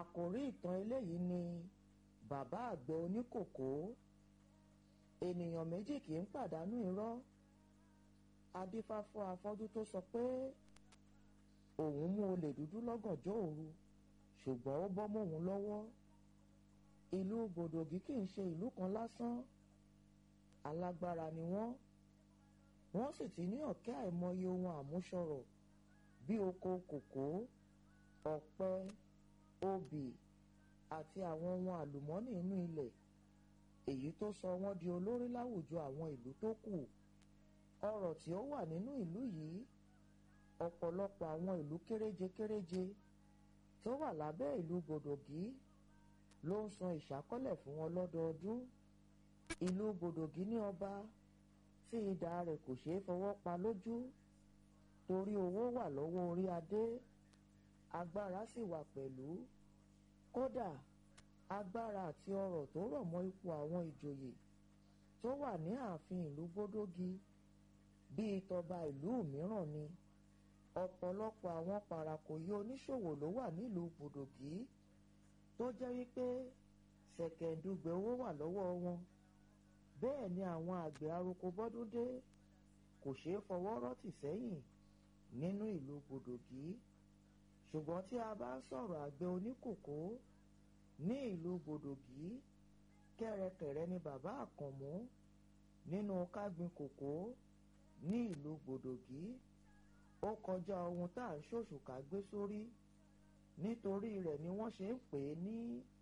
àkòrí ìtàn eléyìí ni bàbá àgbẹ̀ oníkòkó ènìyàn méjì kì í pàdánù irọ́ adífá fún afọ́jú tó sọ pé òun mú olè dúdú lọ́gànjọ́ òru ṣùgbọ́n ó bọ́ mọ́hun lọ́wọ́ ìlú gbòdògì kì í ṣe ìlú kan lásán alágbára ni wọ́n wọ́n sì ti ní ọ̀kẹ́ àìmọye ohun àmúṣọrọ̀ bí oko kòkó ọ̀pẹ obì àti àwọn ohun àlùmọ́nì inú ilẹ̀ èyí tó sọ wọ́n di olórí láwùjọ àwọn ìlú tó kù ọrọ̀ tí ó wà nínú ìlú yìí ọ̀pọ̀lọpọ̀ àwọn ìlú kéréje kéréje tó wà lábẹ́ ìlú gbòdògì ló ń san ìṣákọ́lẹ̀ fún wọn lọ́dọọdún ìlú gbòdògì ní ọba tí idà rẹ̀ kò ṣeé fọwọ́ pa lójú torí owó wà lọ́wọ́ orí adé agbára sì wà pẹ̀lú kódà agbára àti ọrọ̀ tó rọ̀ mọ́ ipò àwọn ìjòyè tó wà ní ààfin ìlú gbódógi bíi tọba ìlú mìíràn ni ọ̀pọ̀lọpọ̀ àwọn parakòyí oníṣòwò ló wà nílùú gbòdògì tó jẹ́ wípé ṣẹ̀kẹ̀ǹdùgbẹ̀ owó wà lọ́wọ́ wọn bẹ́ẹ̀ ni àwọn àgbẹ̀ aroko bọ́dúndé kò ṣeé fọwọ́ rọ́tì sẹ́yìn nínú ìlú gbòdògì ṣùgbọ́n tí a bá ń sọ̀rọ̀ àgbẹ̀ oníkòkó ní ìlú gbòdògì kẹ́rẹkẹ̀rẹ ni bàbá àkànmú nínú kágbin kòkó ní ìlú gbòdògì ó kọjá ohun tá à ń ṣòṣùkà gbé sórí nítorí rẹ̀ ni wọ́n ṣe ń pè é ní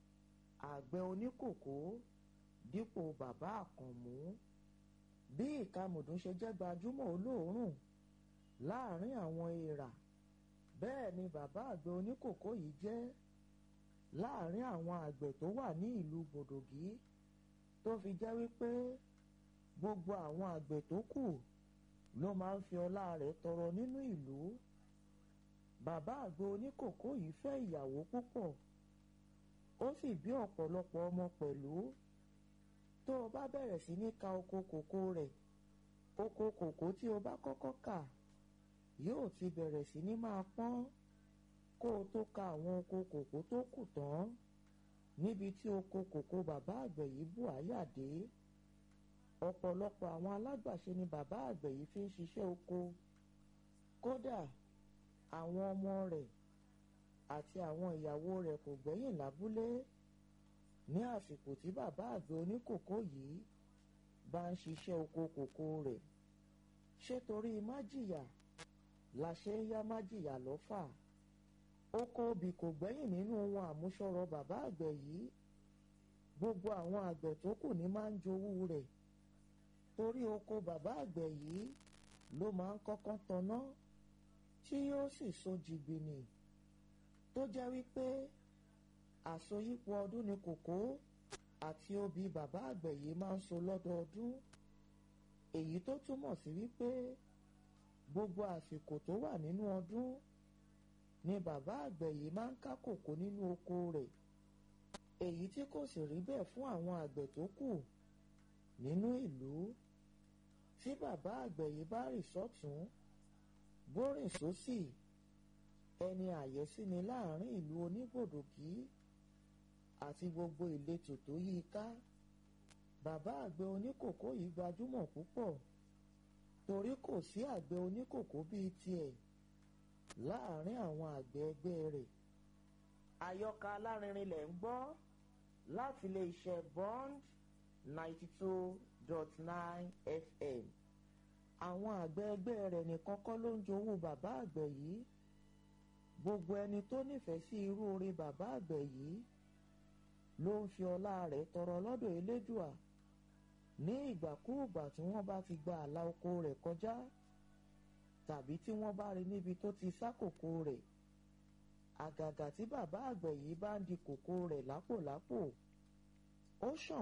àgbẹ̀ oníkòkó dípò bàbá àkànmú bí ìkamùdùn ṣe jẹ́ gbajúmọ̀ olóòórùn láàrin àwọn èèrà bẹ́ẹ̀ ni bàbá àgbẹ̀ oníkòkó yìí jẹ́ láàrin àwọn àgbẹ̀ tó wà ní ìlú gbòdògì tó fi jẹ́ wípé gbogbo àwọn àgbẹ̀ tó kù ló máa ń fi ọlá rẹ̀ tọrọ nínú ìlú bàbá àgbẹ̀ oníkòkó yìí fẹ́ ìyàwó púpọ̀ ó sì bí ọ̀pọ̀lọpọ̀ ọmọ pẹ̀lú tó o bá bẹ̀rẹ̀ sí ní ka oko kòkó rẹ̀ oko kòkó tí o bá kọ́kọ́ kà yóò ti bẹ̀rẹ̀ sí ní máa pọ́n kó o tó ka àwọn oko kòkó tó kù tán níbi tí oko kòkó bàbá àgbẹ̀ yìí bù áyà dé ọ̀pọ̀lọpọ̀ àwọn alágbàṣe ni bàbá àgbẹ̀ yìí fi ń ṣiṣẹ́ oko kódà àwọn ọmọ rẹ̀ àti àwọn ìyàwó rẹ̀ kò gbẹ́yìn lábúlé ní àsìkò tí bàbá àgbẹ̀ oníkòkó yìí bá ń ṣiṣẹ́ oko kòkó rẹ̀ ṣé torí májìyà la ṣe ń yá májìyà lọ́fà oko obì kò gbẹ́yìn nínú ohun àmúṣọrọ̀ bàbá àgbẹ̀ yìí gbogbo àwọn àgbẹ̀ tó kù ní máa ń jowú rẹ̀ torí oko bàbá àgbẹ̀ yìí ló máa ń kọ́kọ́ tanná tí yóò sì so jìgbìnì tó jẹ́ wípé àsoyípo ọdún ni kòkó àti obì bàbá àgbẹ̀ yìí máa ń so lọ́dọọdún èyí tó túmọ̀ sí wípé gbogbo àsìkò tó wà nínú ọdún ni bàbá àgbẹ̀ yìí máa ń ká kòkó nínú oko rẹ̀ èyí tí kò sì rí bẹ́ẹ̀ fún àwọn àgbẹ̀ tó kù nínú ìlú tí bàbá àgbẹ̀ yìí bá rìn sọ́tún bó rìn sósì ẹni àyẹ́sí ni láàrin ìlú onígbòdògì àti gbogbo ìletò tó yí i ká bàbá àgbẹ̀ oníkòkó yìí gbajúmọ̀ púpọ̀ torí kò sí àgbẹ̀ oníkòkó bíi tiẹ̀ láàrin àwọn àgbẹ̀ ẹgbẹ́ rẹ̀ àyọkà alárinrin lẹ̀ ń gbọ́ láti lè ṣe bond ninety two dot nine fm àwọn àgbẹ̀ ẹgbẹ́ rẹ̀ nìkan kọ́ ló ń jowú bàbá àgbẹ̀ yìí gbogbo ẹni tó nífẹ̀ẹ́ sí irú orin bàbá àgbẹ̀ yìí ló ń fi ọlá rẹ̀ tọrọ lọ́dọ̀ elédùà ní ìgbàkúùgbà tí wọ́n bá ti gba àlà oko rẹ̀ kọjá tàbí tí wọ́n bá rí níbi tó ti sá kòkó rẹ̀ àgàgà tí bàbá àgbẹ̀ yìí bá ń di kòkó rẹ̀ lápòlápò ó ṣàn